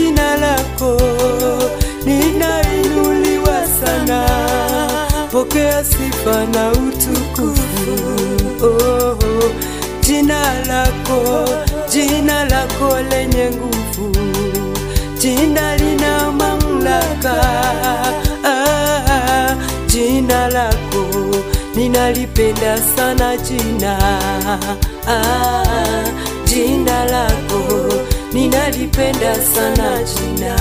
jina lako linainuliwa sana, pokea sifa na utukufu. Oh, jina lako, jina lako lenye nguvu, jina lina mamlaka. Ah, jina lako ninalipenda sana jina ah, jina lako ninalipenda sana jina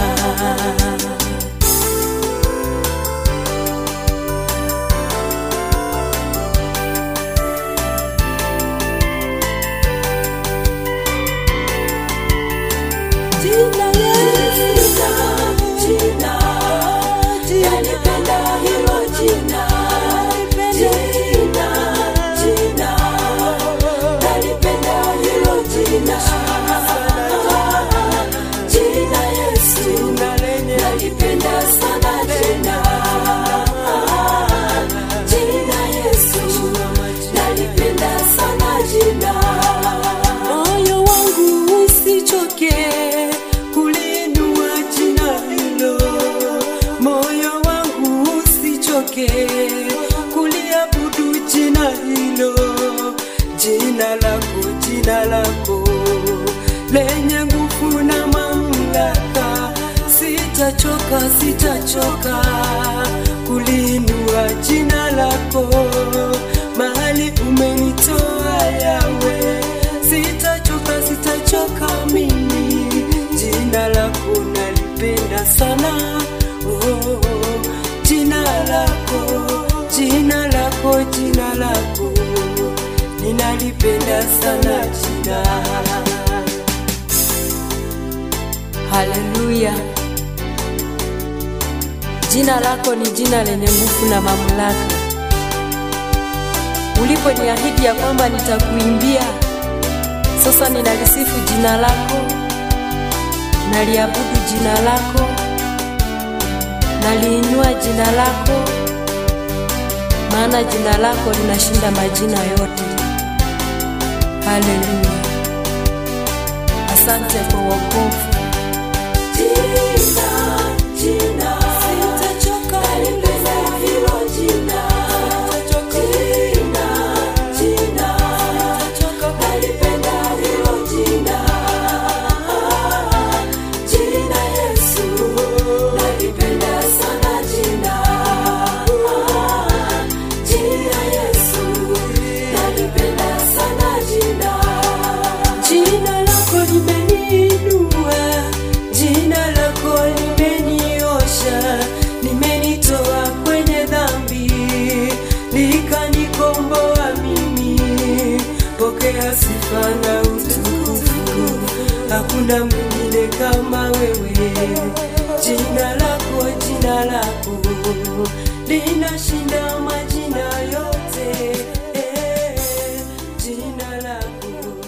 Jina Yesu, jina, nalipenda hilo jina. Jina, jina, nalipenda hilo jina. Jina Yesu, nalipenda sana jina. Jina Yesu, nalipenda sana jina. Moyo wangu usichoke kulinua jina hilo, moyo wangu usichoke kuliabudu jina hilo, jina lako, jina lako lenye nguvu na mamlaka. Sitachoka, sitachoka kulinua jina lako mahali umenitoa yawe sitachoka sitachoka mimi jina lako nalipenda sana oh, jina lako jina lako jina lako ninalipenda sana jina haleluya jina lako ni jina lenye nguvu na mamlaka uliponiahidi ya kwamba nitakuimbia sasa ninalisifu jina lako, naliabudu jina lako, naliinua jina lako, maana jina lako linashinda majina yote. Haleluya! Asante kwa wokovu. Jina, jina, sitachoka kulipenda hilo jina. Jina, jina, nalipenda hilo jina. Jina Yesu, nalipenda sana jina. Jina Yesu, nalipenda sana jina. Jina lako limeniinua, jina lako limeniosha, limenitoa kwenye dhambi, likanikomboa mimi. Pokea sifa na utukufu, hakuna mwingine kama wewe. Jina lako, jina lako linashinda majina yote. Eh, jina lako